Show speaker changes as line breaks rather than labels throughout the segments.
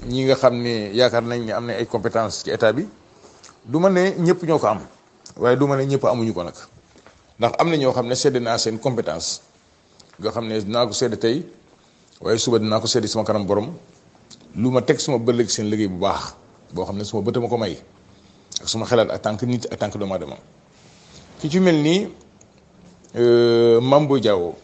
ñi nga xam ne yaakaar nañ ne am na ay compétence ci état bi du ma ne ñëpp ñoo ko am waaye du ma ne ñëpp amuñu ko nag ndax am na ñoo xam ne sedd naa seen compétence nga xam ne dinaa ko sedd tey waaye suba dinaa ko sedd sama kanam borom lu ma teg suma bëllëg seen liggéey bu baax boo xam ne suma bëtt ma ko may ak suma xelaat ak tànk nit ak tànk doomu aadama ki ci mel nii Mame Boye Diao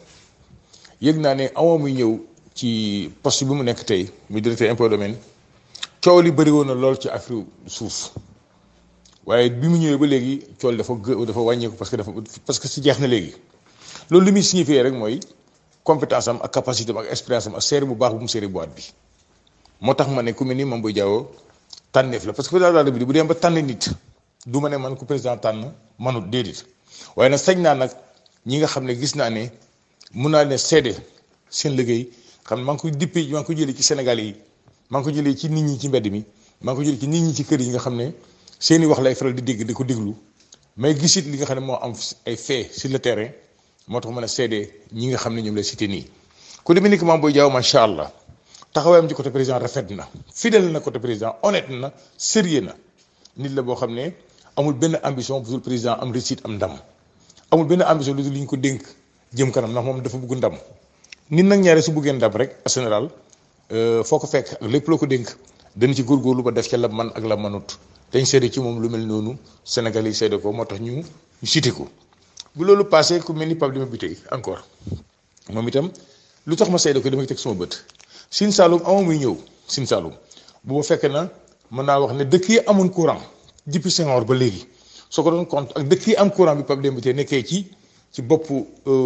yëg naa ne amoo muy ñëw ci poste bi mu nekk tey muy directeur impôt domaine coow li bëri woon na lool ci affaire suuf waaye bi mu ñëwee ba léegi coow dafa gë dafa wàññeeku parce que dafa parce que si jeex na léegi loolu li muy signifié rek mooy compétence am ak capacité am ak expérience am ak seeri bu baax bu mu seeri boîte bi moo tax ma ne ku mel ni Mame Boye Diao tànneef la parce que président de la République bu dem ba tànn nit du ma ne man ku président tànn manut déedéet waaye nag sañ naa nag ñi nga xam ne gis naa ne mun naa ne seede seen liggéey xam ne maa ngi koy dippee maa ngi ko jëlee ci Sénégal yi maa ngi ko jëlee ci nit ñi ci mbedd mi maa ngi ko jëlee ci nit ñi ci kër yi nga xam ne seeni wax lay faral di dégg di ko déglu mais gisit li nga xam ne moo am ay fait sur le terrain moo tax mën a seede ñi nga xam ne ñoom lay cité nii ku demee ni que Mame Boye Diao macha allah taxawaayam ci côté président rafet na fidèle na côté président honnête na sérieux na nit la boo xam ne amul benn ambition bu dul président am réussite am ndam amul benn ambition lu dul li ñu ko dénk jëm kanam ndax moom dafa bëgg ndam nit nag ñaare su bëggee ndam rek en général foo ko fekk ak lépp loo ko dénk dana ci góorgóorlu ba def ca la man ak la manut dañ seede ci moom lu mel noonu Sénégal yi seede ko moo tax ñu ñu cité ko bu loolu passé ku mel ni Pape Demba Bitèye encore moom itam lu tax ma seede ko dama teg sama bët Sine Saloum ama muy ñëw Sine Saloum bu ma fekkee na mën naa wax ne dëkk yi amoon courant depuis Senghor ba léegi soo ko doon compte ak dëkk yi am courant bi Pape Demba Bitèye nekkee ci ci boppu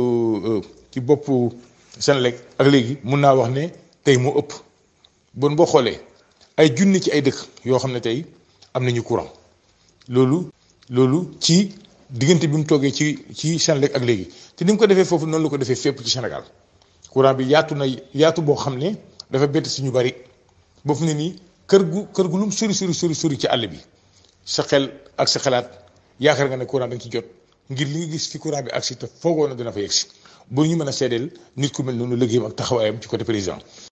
ci boppu Senelec ak léegi mun naa wax ne tey moo ëpp bon boo xoolee ay junni ci ay dëkk yoo xam ne tey am nañu courant loolu loolu ci diggante bi mu toogee ci ci Senelec ak léegi te ni mu ko defee foofu noonu la ko defee fépp ci Sénégal courant bi yaatu na yaatu boo xam ne dafa bett si ñu bari ba fu ne nii kër gu kër gu lum sori sori sori sori ci àll bi sa xel ak sa xalaat yaakaar nga ne courant da nga ci jot ngir li nga gis fi courant bi agsi te foogoo na dina fa yegsi bu ñu mën a seedeel nit ku mel noonu liggéeyam ak taxawaayam ci côté président